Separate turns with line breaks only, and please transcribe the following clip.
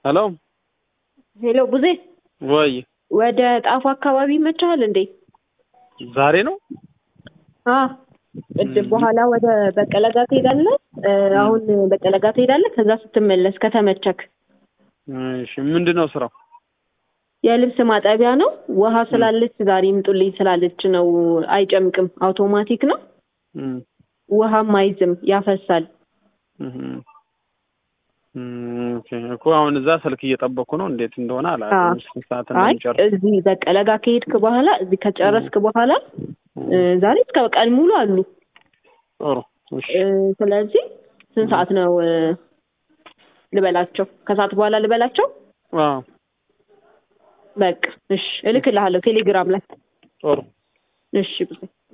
ሄሎ
ሄሎ ቡዜ፣
ወይ
ወደ ጣፉ አካባቢ ይመችሃል እንዴ?
ዛሬ ነው?
አ ቅድም በኋላ ወደ በቀለ ጋር ትሄዳለህ። እ፣ አሁን በቀለ ጋር ትሄዳለህ። ከዛ ስትመለስ ከተመቸክ
እሺ፣ ምንድን ነው ስራው?
የልብስ ማጠቢያ ነው። ውሃ ስላለች ዛሬ ይምጡልኝ ስላለች ነው። አይጨምቅም፣ አውቶማቲክ ነው።
እም፣
ውሃም አይዝም፣ ያፈሳል።
እም፣ እም፣ ኦኬ እኮ አሁን እዛ ስልክ እየጠበኩ ነው። እንዴት እንደሆነ አላውቅም። ስንት ሰዓት
አይ
እንደሚጨርስ
እዚህ በቀለ ጋር ከሄድክ በኋላ እዚህ ከጨረስክ በኋላ እ፣ ዛሬ እስከ ቀን ሙሉ አሉ።
ጥሩ። እሺ፣
እ፣ ስለዚህ ስንት ሰዓት ነው እ፣ ልበላቸው? ከሰዓት በኋላ ልበላቸው?
አዎ፣
በቃ እሺ፣ እልክልሃለሁ ቴሌግራም ላይ
ጥሩ።
እሺ።